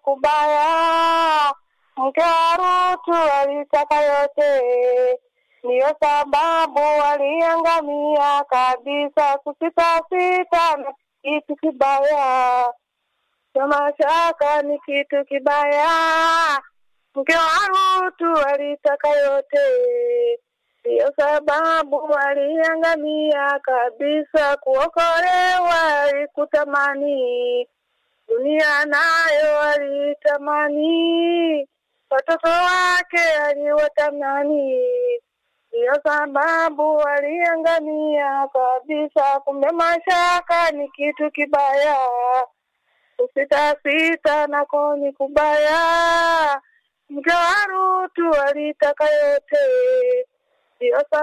kubaya. Mke wa Rutu alitaka yote, ndiyo sababu waliangamia kabisa. Kusitasita na kitu kibaya, kama shaka ni kitu kibaya. Mke wa Rutu alitaka yote, ndiyo sababu waliangamia kabisa. Kuokolewa alikutamani, dunia nayo alitamani, watoto wake aliwatamani, ndiyo sababu waliangamia kabisa. Kumbe mashaka ni kitu kibaya, kusitasita nako ni kubaya. Mke wa Rutu alitaka yote, ndiyo